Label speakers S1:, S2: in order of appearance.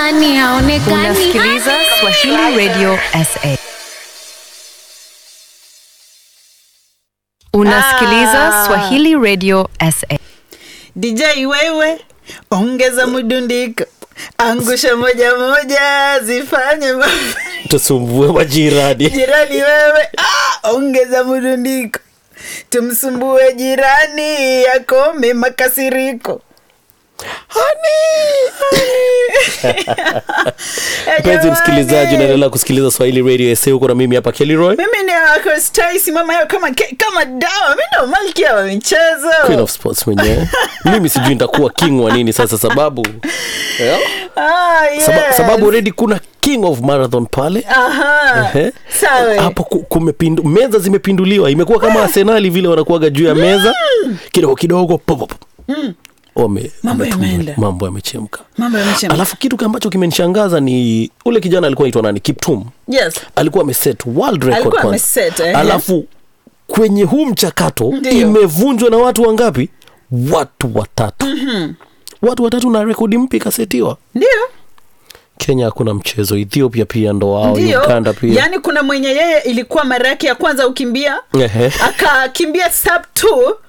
S1: haonekani haonekani
S2: Unasikiliza Swahili Radio SA. Unasikiliza Swahili Radio SA.
S3: DJ wewe ongeza mdundiko, angusha moja moja, zifanye ma-
S4: tusumbue majirani
S3: jirani wewe, ah, ongeza mdundiko, tumsumbue jirani, yakome makasiriko. Eh,
S4: mpenzi
S3: jamani.
S4: msikilizaji unaendelea kusikiliza swahili radio sa huko na mimi hapa kelroy
S3: mimi ni wako Stacy, mama yao kama kama dawa, mi ndo malkia wa michezo.
S4: queen of sports mwenyewe mimi sijui nitakuwa king wa nini sasa sababu yeah.
S3: Ah, yes.
S4: Saba, sababu already kuna king of marathon pale
S3: Aha.
S4: Ehe.
S3: Sawa.
S4: hapo ku- kumepindu, meza zimepinduliwa imekuwa kama arsenali vile wanakuwaga juu ya meza kidogo kidogo pop, pop. Wame-
S3: Mambo
S4: wametumwa.
S3: yameenda.
S4: mambo yamechemka
S3: Mambo yamechemka.
S4: alafu kitu ambacho kimenishangaza ni ule kijana alikuwa naitwa nani kiptum
S3: Yes.
S4: alikuwa ameset world record
S3: Alikuwa
S4: kwanza.
S3: ameset, ehe.
S4: alafu kwenye huu mchakato
S3: Ndio.
S4: imevunjwa na watu wangapi watu watatu mm-hmm. watu watatu na rekodi mpya ikasetiwa
S3: Ndio.
S4: kenya hakuna mchezo ethiopia pia ndo wao
S3: Ndio.
S4: uganda pia
S3: Yaani kuna mwenye yeye ilikuwa mara yake ya kwanza ukimbia
S4: Ehe.
S3: akakimbia sub 2